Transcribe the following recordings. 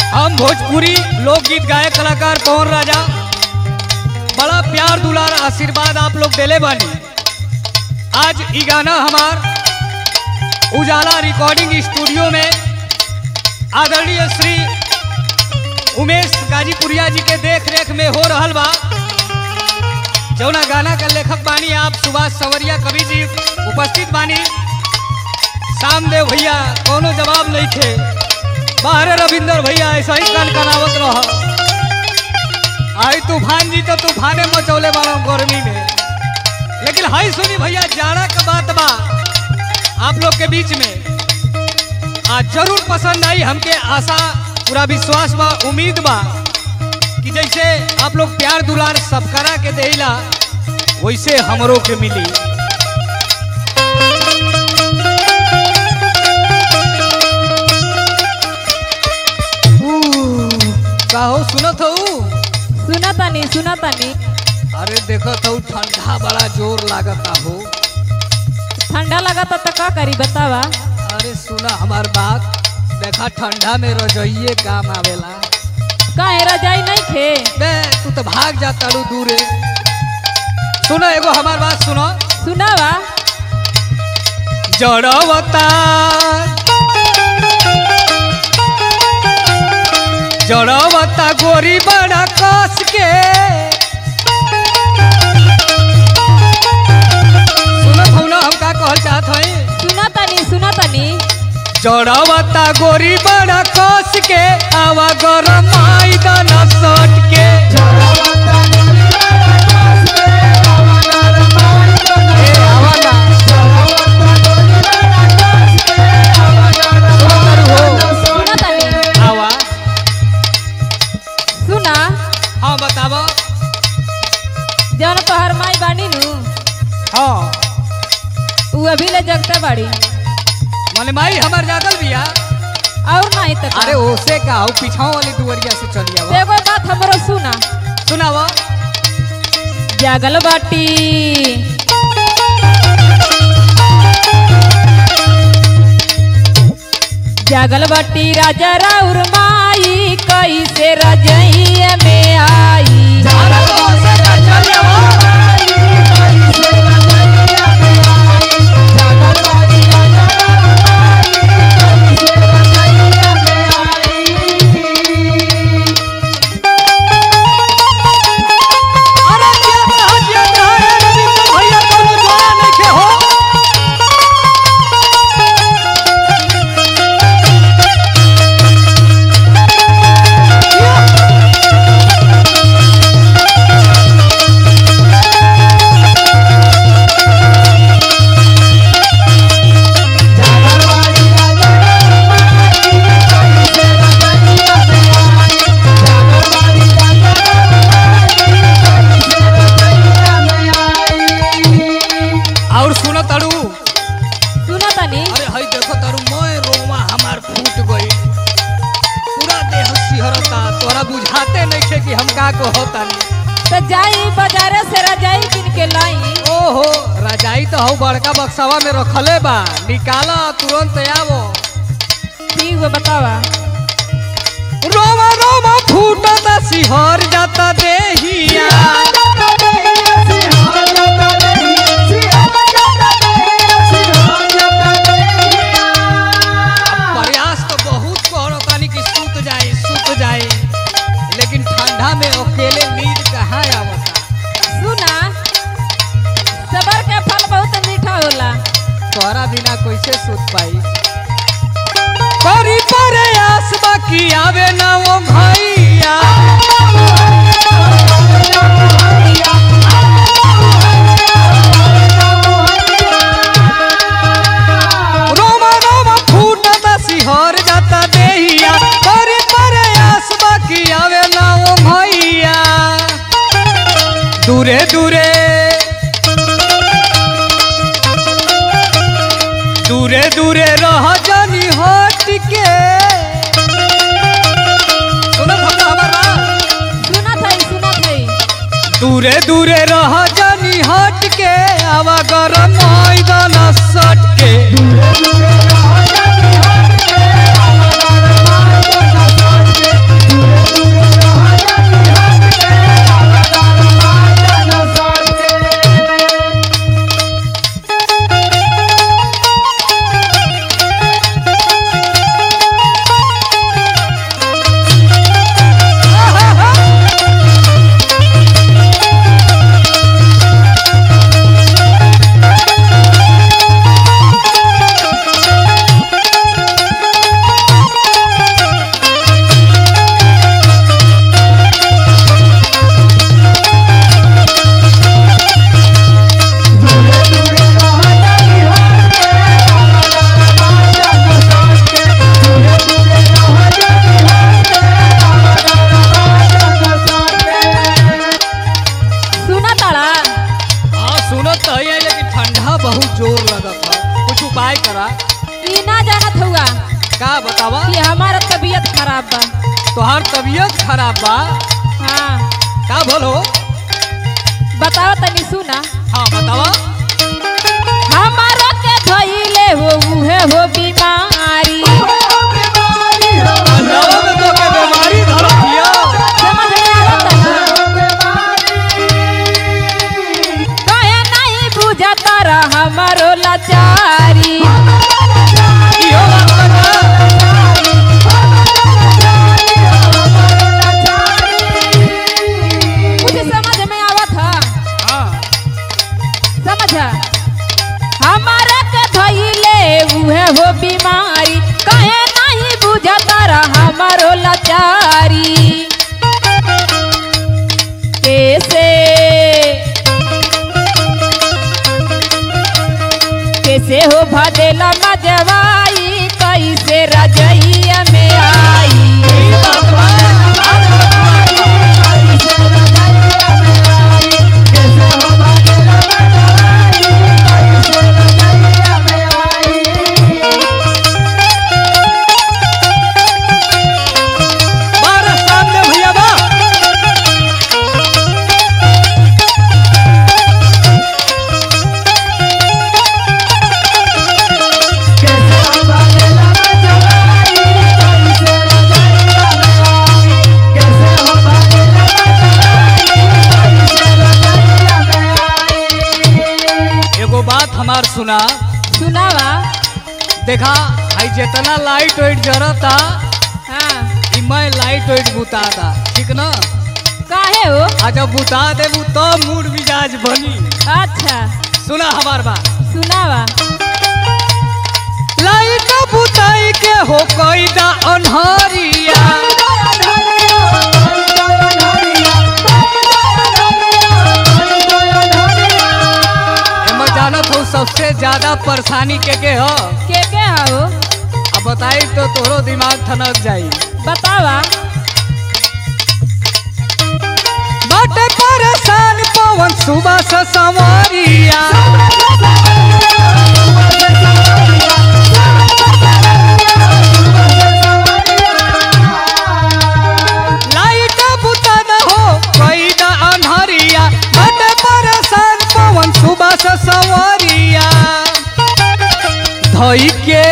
हम भोजपुरी लोकगीत गायक कलाकार पवन राजा बड़ा प्यार दुलार आशीर्वाद आप लोग देले बानी आज ई गाना हमार उजाला रिकॉर्डिंग स्टूडियो में आदरणीय श्री उमेश गाजीपुरिया जी के देख रेख में हो रहल बा जौना गाना का लेखक बानी आप सुभाष सवरिया कवि जी उपस्थित बानी सामदेव भैया कोनो जवाब नहीं थे बाहरे रविंदर भैया ऐसा ही कन कनावत रह आई तूफान जी तो तूफाने मचौले बाड़ा गर्मी में लेकिन हाई सुनी भैया जाड़ा का बात बा आप लोग के बीच में आज जरूर पसंद आई हमके आशा पूरा विश्वास बा उम्मीद बा कि जैसे आप लोग प्यार दुलार सबकरा के देला वैसे हमरों के मिली कहो सुनत हो सुना तानी सुना तानी अरे देखो तो ठंडा बड़ा जोर लागता हो ठंडा लगा तो का करी बतावा अरे सुना हमार बात देखा ठंडा में रजइये काम आवेला काहे रजाई नहीं खे बे तू तो भाग जाता रू दूरे सुनो एगो हमार बात सुनो सुनावा जड़वता जड़वता गोरी बड़ा कस के सुनो भौना हम का कहल चाहत हई सुना तानी सुना तानी जड़वता गोरी बड़ा कस के आवा गरम आई दाना सट के ए, आवा ना। सुनो तारू हो। सुना तानी आवा सुना हाँ बताबो जौन तोहर माई बानी नु हाँ उ अभी ले जगता बाड़ी माने माई हमार जागल बिया और नहीं तो का। अरे ओसे का हो पीछाओ वाली दुवरिया से चली तो आवा एगो बात हमरो सुना सुनावा जागल बाटी जागल बाटी राजा राउर माई कैसे रजइया में आई अरे ओसे का चली आवा अरे जिया में हजिया में है रविंद्र भैया कोनो जोया नहीं के हो और सुनो तारू सुना तनी अरे हई देखो तारू मैं रोमा हमार फूट गई पूरा देह सिहरता तोरा बुझाते नहीं थे कि हम का को होता तो जाई बाजारे से रजाई किन के लाई ओहो रजाई तो हऊ बड़का बक्सवा में रखले बा निकाला तुरंत आवो ठीक बा बतावा रोमा रोमा फूटता सिहर जाता देहिया प्रयास तो बहुत करतानी कि सूत जाए सूत जाए लेकिन ठंडा में अकेले नींद कहाँ आवता सुना सबर के फल बहुत मीठा होला तोहरा बिना कैसे सूत पाई करी प्रयास बाकी आवे ना वो भैया रोमा रोमा फूटता सिहर जाता देहिया करी प्रयास बाकी आवे ना वो भैया दूरे दूरे दूरे दूरे रह जानी हट के सुनत हम हमार बात सुना थई सुना थई दूरे दूरे रह जानी हट के आवा गरम मैदान सट के तबीयत खराब बा तोहार तबीयत खराब बा हाँ का बोलो बताओ तनी सुना हाँ बतावा हमारो के धइले हो उहे हो बीमारी नवा में तो के बीमारी धरत हिया समझ में आवत ना कहे नहीं बुझता रह हमारो लाचारी इहो बात बता कुछ समझ में आवत है हाँ समझ हमारा के धइले उहे हो बीमारी कहे नहीं बुझता रह हमारो लाचारी कैसे कैसे हो भदेला मजवाई कैसे रजैया में आई ई बात बा बारह सामने भैया बा एगो बात हमार सुना सुनावा देखा आई जितना लाइट वाइट जरता हाँ ई मैं लाइट वाइट बुता था ठीक ना काहे हो आ जब बुता देबू तो मूड मिजाज बनी अच्छा सुना हमार बात सुनावा लाइट बुताई के हो कोई दा अनहरिया एमे जानत हो सबसे ज्यादा परेशानी के के हो के के हो अब बताई तो तोरो दिमाग ठनक जाई बतावा बाटे परेशान पवन सुबह से संवरिया लाइट बुता न हो कोई दा अनहरिया बाटे परेशान पवन सुबह से संवरिया धई के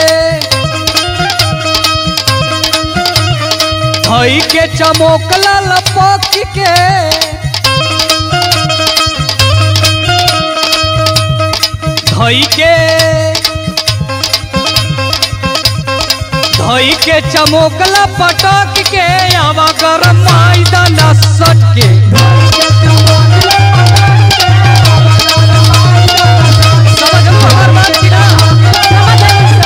धई के चमोकला लपक के धई के धई के चमोकला पटक के आवा गरम माइदा नसट के समझ लो हमार बात की ना समझ आई,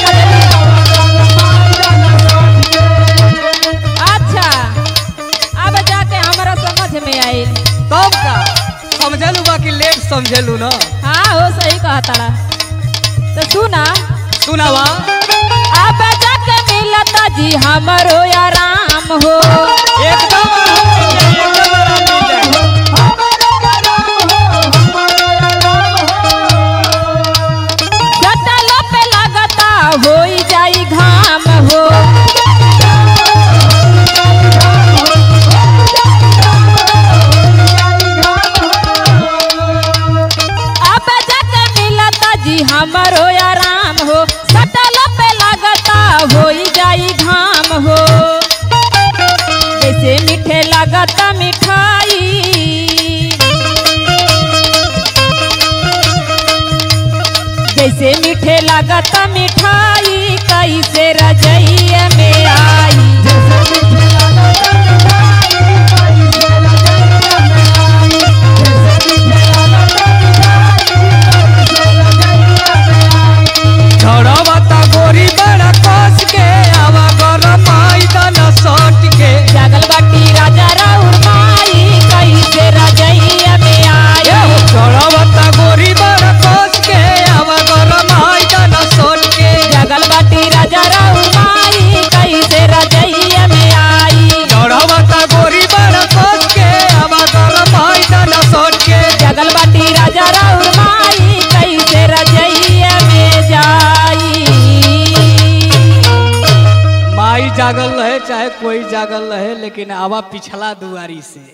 समझ आई। अच्छा अब जाके हमारा समझ में आई तब का समझलू बाकी लेट समझलू ना हाँ हो सही कहा तारा तो सुना सुनावा अब जाके मिलता जी हमारो आराम हो एकदम आराम मिल जाए, एकदम आराम मिल जाए। सटलो पे लगता हो जाई घाम हो अब जाके मिलता जी हमारो आराम हो सटलो पे लगता हो जाई घाम हो जैसे मीठे लगता मिठाई जैसे मीठे लागत मिठाई कैसे रजैया में आई झड़वता गोरी बड़ा कस के आवा गरम आइदा न सट के जागल बाटी राजा राउर माई कैसे रजैया में आई झड़वता गोरी बड़ा कस के आवा गरम आइदा न सट के जागल बाटी राजा राउर चाहे कोई जागल रहे लेकिन आवा पिछला दुआरी से